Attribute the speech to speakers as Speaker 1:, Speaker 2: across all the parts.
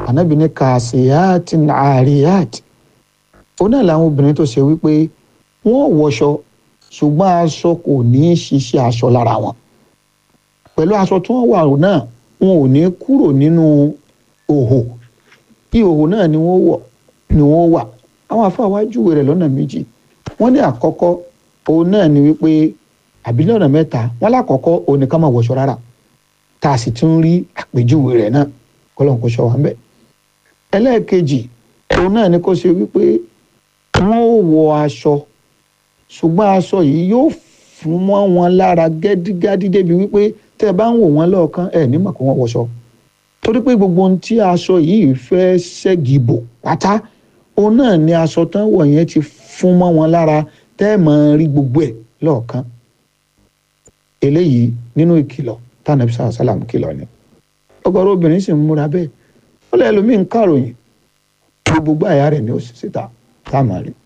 Speaker 1: ànábì ní kàṣíyàtì àríyàtì ó náà làwọn obìnrin tó ṣe wípé wọ́n wọṣọ ṣùgbọ́n aṣọ kò ní í ṣiṣẹ́ aṣọ lára wọn pẹ̀lú aṣọ tí wọ́n wà náà wọn ò ní kúrò nínú òhò ìhòhò náà ni wọ́n wọ̀ ni wọ́n wà àwọn afáwa júwe rẹ̀ lọ́nà méjì wọ́n ní àkọ́kọ́ òun náà ni wípé àbí lọ́nà mẹ́ta wọ́n lákọ̀ọ́kọ́ òun ni ká máa wọṣọ rárá tá a sì tún rí àpèjúwe rẹ̀ náà kọ́lọ́n kó ṣọ́ wa ń bẹ̀. ẹlẹ́ẹ̀kejì òun náà ni kó ṣe wípé wọ́n ó wọ aṣọ ṣùgbọ́n aṣọ yìí yóò fún mọ́ wọn lára gẹ́dígádí débi wípé tẹ́ ẹ bá ń wò wọ́n lọ́ọ̀kan ẹ̀ nímọ̀ kó wọ́n wọṣọ torí pé gbogbo ohun tí aṣọ yìí fẹ́ ṣẹ́gi bò pátá òun náà ni aṣọ tán wọ̀ yẹn ti fún mọ́ wọn lára tẹ́ ẹ̀ máa rí gbogbo ẹ̀ lọ́ọ̀kan eléyìí nínú ìkìlọ̀ tánàbí sàlá sàlám kìlọ̀ ni ọ̀gọ̀rọ̀ obìnrin sì ń múra bẹ́ẹ̀ ó lẹ ẹlòmíín kàròyìn gbogbo àyà rẹ̀ ni ó sì síta tá a máa rí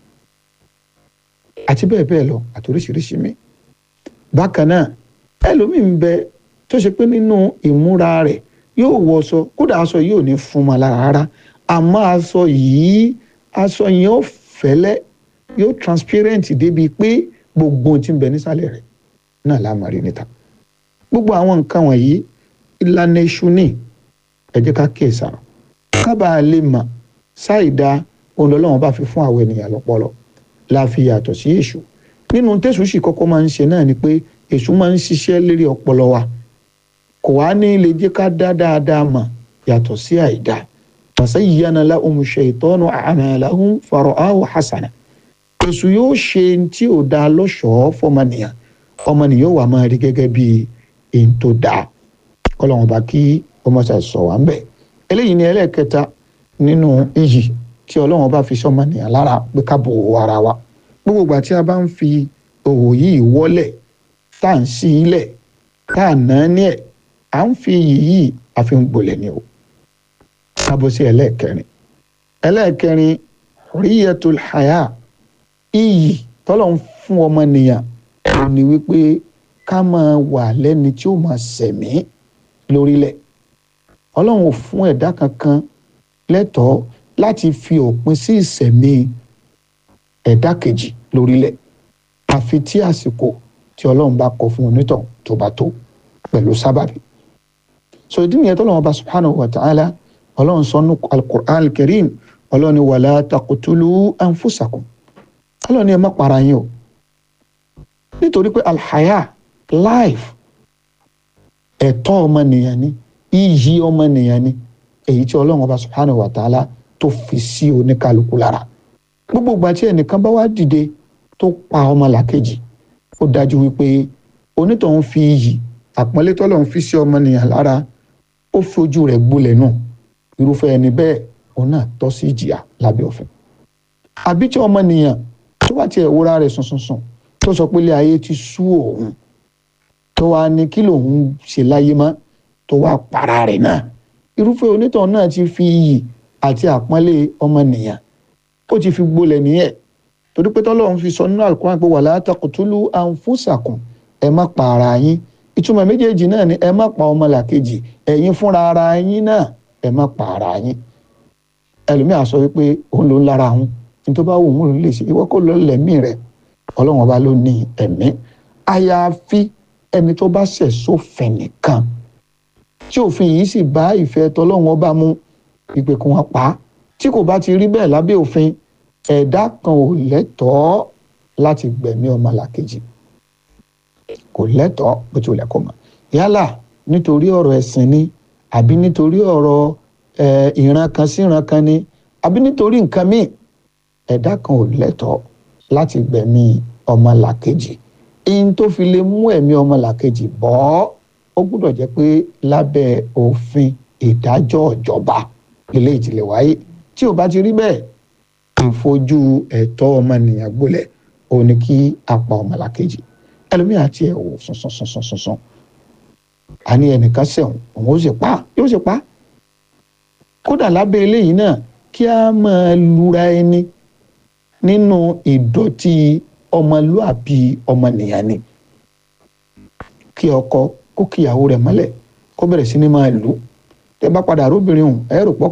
Speaker 1: àti bẹ́ẹ̀ bẹ́ẹ̀ lọ àti oríṣiríṣi mi bákan náà ẹlòmíín bẹ tó ṣe pé nínú ìmúra rẹ̀ yóò wọṣọ kódà aṣọ yìí ò ní fún ma lára rárá àmọ́ aṣọ yìí aṣọ yẹn ó fẹ́lẹ́ yóò transparent débi pé gbogbo ohun tí ń bẹ nísàlẹ̀ rẹ̀ náà la máa rí níta gbogbo àwọn nǹkan wọ̀nyí ìlànà èṣù ní ẹ jẹ́ ká kíyè sára kábà lè mọ̀ ṣáìdá ohun Ọlọ́run bá fi fún àwọn ènìyàn lọ́pọlọ la fi yàtọ̀ sí èṣù nínú tẹ̀sù sì kọ́kọ́ máa ń ṣe náà ni pé èṣù máa ń ṣiṣẹ́ lérí ọpọlọ wa kò wá ní lè jẹ́ ká dá dáadáa mọ̀ yàtọ̀ sí àìdá fasayyana lahum shaytanu a'malahum fara'ahu hasana èṣù yóò ṣe tí ò dáa lọ́ṣọ̀ọ́ fọmọnìyàn ọmọnìyàn wà máa rí gẹ́gẹ́ bí èyí tó dáa kọ́lọ́wọ́n bá kí ọmọ ṣe sọ wá ń bẹ̀. eléyìí ni ẹlẹ́ẹ̀kẹta nínú iyì tí ọlọ́wọ́n bá fi sọmọnìyàn lára pé ká bò ó ara wa gbogbo ìgbà tí a bá ń fi òwò yìí wọ́lẹ̀ tá à ń sí ilẹ̀ tá à ná ní ẹ̀ à ń fi iyì yìí àfi ń gbolẹ̀ ni o. kábọ̀ sí ẹlẹ́ẹ̀kẹrin ẹlẹ́ẹ̀kẹrin riyatul haya iyì tọ́lọ́ ń fún ọmọnìyàn ó ní wípé ká máa wà lẹ́ni tí ó máa sẹ̀mí lórílẹ̀ ọlọ́run ò fún ẹ̀dá kankan lẹ́tọ̀ọ́ láti fi òpin sí ìsẹ̀mí ẹ̀dá kejì lórílẹ̀ àfi tí àsìkò tí ọlọ́run bá kọ fún onítọ̀ tó bá tó pẹ̀lú sábàbí so ìdí nìyẹn tó lọ́wọ́ bá subhanahu wa ta'ala ọlọ́run sọ nù al-Qur'an al-Karim ọlọ́run ni wala taqtulu anfusakum ọlọ́run ni ẹ má para yín o nítorí pé alhaya life ẹ̀tọ́ ọmọnìyàn ni iyì ọmọnìyàn ni èyí tí ọlọ́run ọba subhanahu wa ta'ala tó fi sí oníkálukú lára gbogbo ìgbà tí ẹnìkan bá wá dìde tó pa ọmọlàkejì ó dájú wípé onítọ̀hún fi iyì àpọ́nlé tọ́lọ́run fi sí ọmọnìyàn lára ó fojú rẹ̀ gbolẹ̀ náà irúfẹ́ ẹni bẹ́ẹ̀ òun náà tọ́ sí ìjìyà lábẹ́ òfin àbí tí ọmọnìyàn tó bá tiẹ̀ wúra rẹ̀ sùnsùnsùn tó sọ pé ilé ayé ti sú òun tó wá ní kí lòun ṣe láyé mọ́ tó wá para rẹ̀ náà irúfẹ́ onítàn náà ti fi iyì àti àpọ́nlé ọmọnìyàn ó ti fi gbolẹ̀ nìyẹn torí pé tọ́lọ́run fi sọ nínú àlùkò àpò wala taqtulu anfusakum ẹ má pa ara yín ìtumọ̀ méjèèjì náà ni ẹ má pa ọmọlàkejì ẹ̀yin fúnra ara yín náà ẹ má pa ara yín ẹlòmíà sọ wípé òun ló ń lára òun ní tó bá wù òun ló lè ṣe ìwọ kó lọ lẹ́mí rẹ̀ ọlọ́run ọba ló ní ẹ̀mí àyàfi ẹni tó bá ṣẹ̀ sófin nìkan tí òfin yìí sì bá ìfẹ́ tọlọ́run ọba mú ìpè kí wọ́n pa á tí kò bá ti rí bẹ́ẹ̀ lábẹ́ òfin ẹ̀dá kan ò lẹ́tọ̀ọ́ láti gbẹ̀mí ọmọlàkejì kò lẹ́tọ̀ọ́ bó ti wùlẹ̀ kó mọ̀ yálà nítorí ọ̀rọ̀ ẹ̀sìn ni àbí nítorí ọ̀rọ̀ ìran kan sí ìran kan ni àbí nítorí nǹkan míì ẹ̀dá kan ò lẹ́tọ̀ọ́ láti gbẹ̀mí ọmọlàkejì ihun tó fi lè mú ẹ̀mí ọmọlàkejì bọ́ ó gbúdọ̀ jẹ́ pé lábẹ́ òfin ìdájọ́ ìjọba ilé ìtìlẹ̀ wáyé tí ò bá ti rí bẹ́ẹ̀ ìfojú ẹ̀tọ́ ọmọnìyàn gbolẹ̀ ó ní kí a pa ọmọlàkejì ẹlòmíì àti ẹ̀ wò sùnsùnsùnsùnsùn àní ẹnìkan sẹ̀wọ̀n òun ó sì pa yóò sì pa kódà lábẹ́ eléyìí náà kí a máa lura ẹni nínú ìdọ̀tí ọmọlúàbí ọmọnìyàn ni kí ọkọ kó kíyàwó rẹ̀ mọ́lẹ̀ kó bẹ̀rẹ̀ sí ní máa lù ú tẹ́ bá padà róbìnrin hùn ẹ rò pọ̀